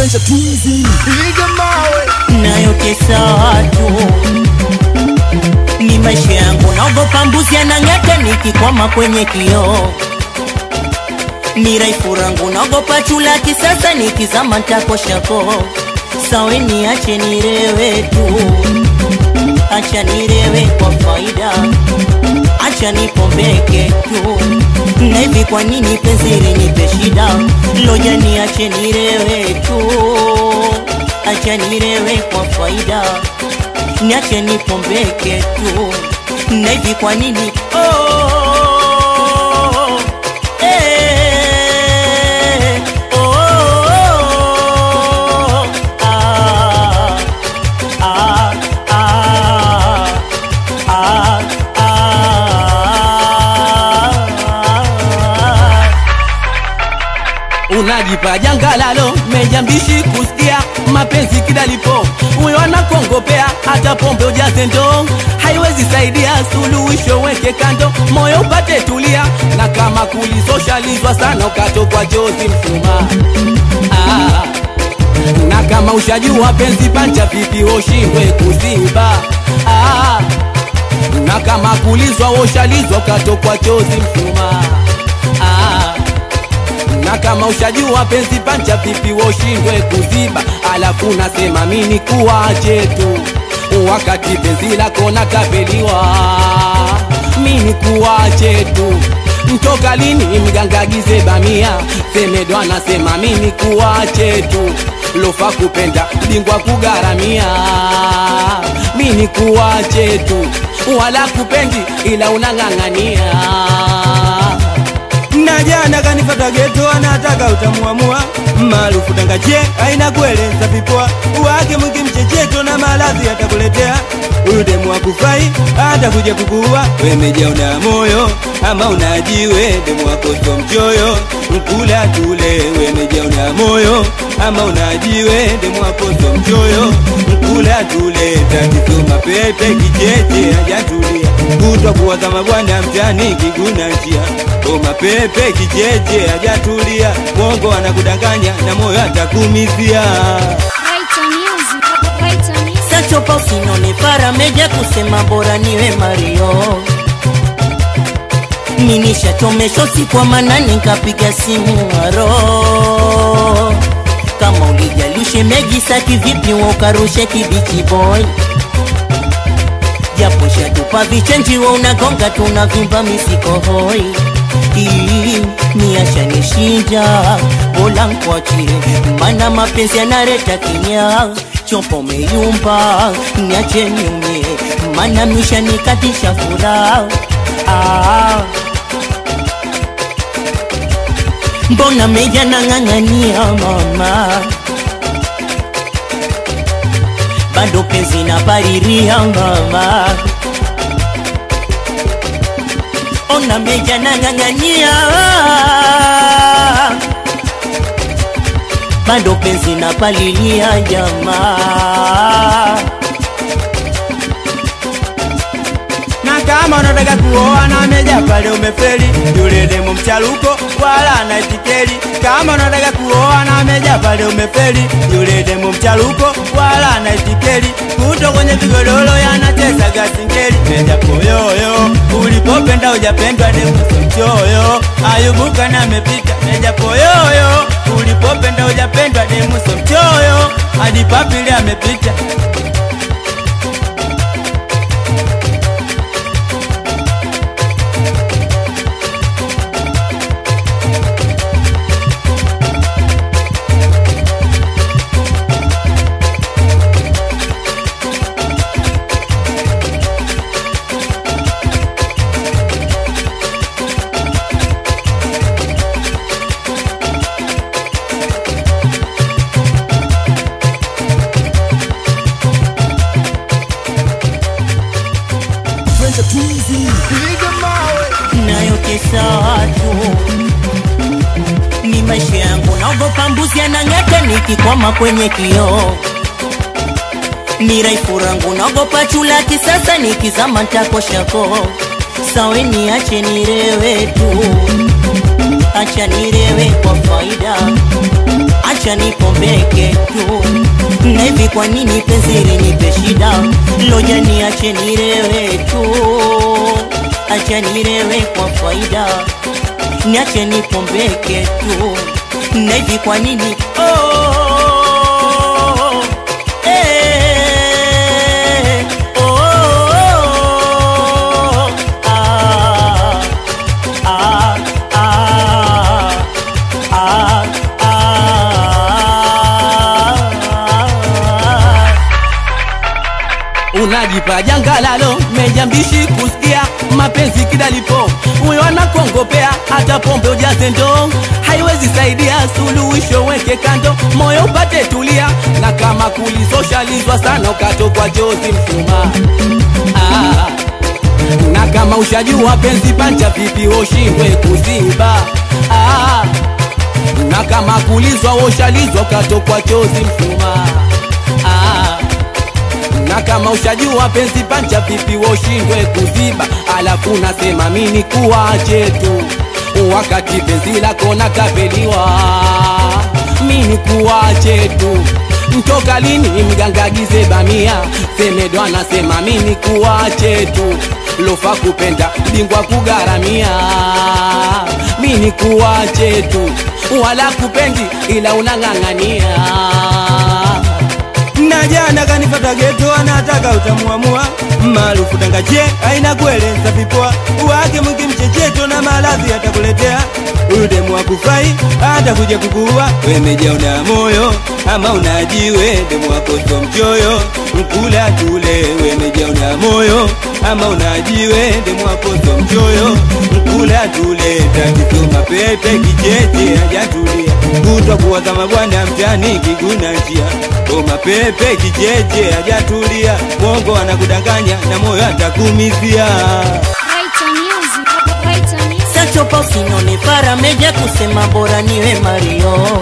French Twizy piga mawe nayotesa watu ni maisha yangu, naogopa mbuzi anang'ata nikikwama kwenye kioo. Ni raifu rangu, naogopa chula kisasa nikizama ntakoshako. Sawe niache nirewe tu, acha nirewe kwa faida, acha nipombeke tu. Na hivi kwa nini penzi linipe shida? Loja niache nirewe tu, acha nirewe kwa faida, niache nipombeke tu. Na hivi kwa nini oh, eh, oh, ah, ah, ah, ah, ah. unajipa jangalalo mejambishi kusikia mapenzi kidalipo huyo anakongopea hata pombe ujaze ndoo haiwezi saidia suluhisho weke kando moyo upate tulia na kama kulisoshalizwa sana ukatokwa jozi msuma ah. na kama ushajua penzi pancha vipi ushindwe kuziba ah. na kama kulizwa ushalizwa ukatokwa chozi msuma ah na kama ushajua penzi pancha vipi woshindwe kuziba, alafu nasema mini kuwache tu wakati penzi lako nakapeliwa, mini kuwache tu mtoka lini mgangagize bamia semedo anasema mini kuwache tu lofa kupenda bingwa kugaramia mini kuwache tu wala kupendi ila unang'ang'ania na jana kanifata geto anataka utamuamua maarufu tangache aina kueleza vipoa wake mwingi mchecheto na maradhi atakuletea huyu demu akufai atakuja kukuua wemejaona moyo ama unajiwe demu wako sio mchoyo mkula tule wemejaona moyo ama unajiwe demu wako sio mchoyo mkula tule tatizo mapete kicheche hajatulia kutwa kuwaza mabwana mtani kiguna njia o mapepe kicheche hajatulia mwongo anakudanganya na moyo atakumizia Right on music. Right on music. sachopa usinone farameja kusema bora niwe Mario minishachomesho si kwa manani nkapiga simu aro kama ulijalishe megisa kivipi wa ukarushe kibichi boy japo shatupa vichenji wa unagonga tunavimba misikohoi niashanishinja bola nkwachi mana mapenzi yanareta kinya chopo meyumba niache nyumye mana misha nikatisha furaha ah. mbona meja nang'ang'ania mama bado penzi na pariria mama ona meja nang'ang'ania bado penzi na palilia jamaa na kama unataka kuoa na meja pale umefeli yule demu mchaluko wala na itikeli kama unataka kuoa na meja pale umefeli yule demu mchaluko wala na itikeli kuto kwenye vigodoro yanacheza gasingeli meja poyoyo ulipopenda ujapendwa demu sio mchoyo ayubuka na amepita meja poyoyo ulipopenda ujapendwa demu sio mchoyo hadi papili amepita French Twizy piga mawe nayotesa watu ni maisha yangu, naogopa mbuzi anang'ata nikikwama kwenye kioo. Ni raifu rangu, naogopa chula kisasa nikizama ntakoshako. Sawe niache nirewe tu, acha nirewe kwa faida, acha niacha nipombeke tu na hivi kwa nini penzi linipe shida loja niache nirewe tu acha nirewe kwa faida niache nipombeke tu na hivi kwa nini oh, eh, oh, ah, ah, ah, ah, ah. unajipa jangalalo mejambishi kusikia mapenzi kidalipo huyo anakongopea hata pombe ujaze ndoo haiwezi saidia suluhisho weke kando moyo upate tulia na kama kulisoshalizwa sana ukatokwa jozi mshumaa ah. na kama ushajua penzi pancha vipi ushindwe kuziba ah. na kama kulizwa woshalizwa ukatokwa chozi mshumaa ah na kama ushajua penzi pancha vipi woshindwe kuziba alafu nasema mini kuwache tu wakati penzi lako nakapeliwa mini kuwache tu mtoka lini mgangagize bamia semedo anasema mini kuwache tu lofa kupenda bingwa kugaramia mini kuwache tu wala kupendi ila unang'ang'ania na jana kanifata geto anataka utamuamua maarufu tangache aina kueleza vipoa wake mwingi mchecheto na maradhi atakuletea udemu wa kufai atakuja kukuua wemejaona moyo ama unajiwe demu wako sio mchoyo mkula tule wemejaona moyo ama unajiwe demu wako sio mchoyo mkula tule tatizo mapepe kicheche hajatulia kutwa kuwaza mabwana mtani kiguna njia o mapepe kicheche hajatulia mwongo anakudanganya na moyo atakumizia Brighton Music. Brighton Music. sachopa usinone farameja kusema bora niwe mario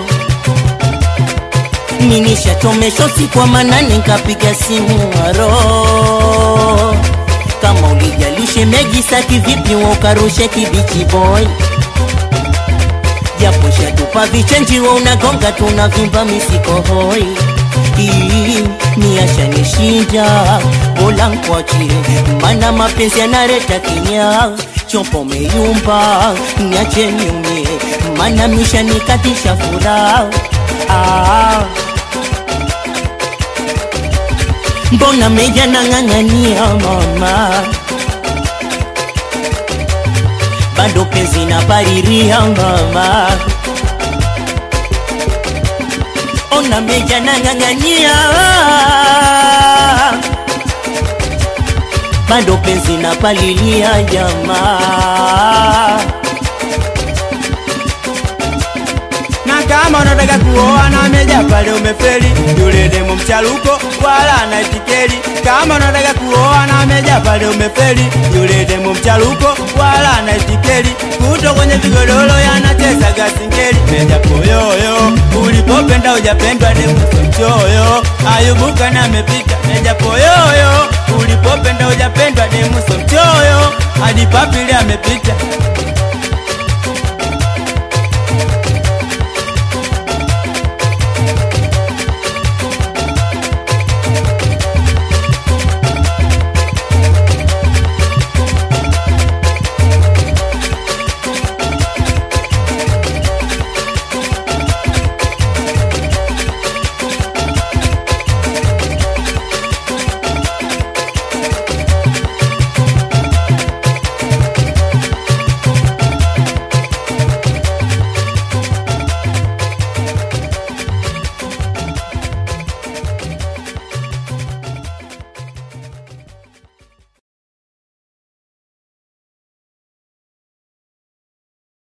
ninishachomesho sikwa manane nkapiga simu aro kama ulijalishe megisaki vipi wa ukarushe kibichi boy japo shatupa vichenjiwa unagonga tunavimba misikohoi niashanishinja bola nkwachie mana mapenzi yanareta kinya chopo meyumba niache niumie mana misha nikatisha furaha ah. mbona meja nang'ang'ania mama bado penzi na bariria mama ona meja nang'ang'ania bado penzi na palilia jamaa na kama unataka kuoa na meja pale umefeli yule demo mchaluko wala anaitikeli kama unataka kuoa na meja pale umefeli yule demo mchaluko wala anaitikeli kuto kwenye vigodoro yanacheza gasingeli meja poyoyo ulipopenda ujapendwa demo mchoyo ayubuka na amepita meja poyoyo ulipopenda ujapendwa demo mchoyo hadi papili amepita